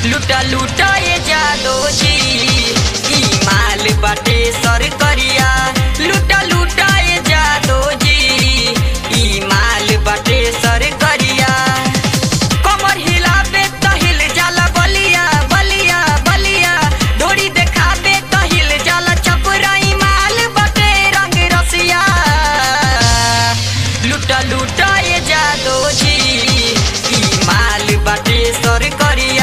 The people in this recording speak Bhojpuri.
लुटा लुटा ये जादो जी ई माल बाटे सर करिया लुटा लुटा ये जादो जी ई माल बाटे सर करिया कमर हिलाबे त हिल जाला बलिया बलिया बलिया ढोरी देखाबे त हिल जाला चपराई माल बाटे रंग रसिया लुटा लुटा ये जादो जी ई माल बाटे सर करिया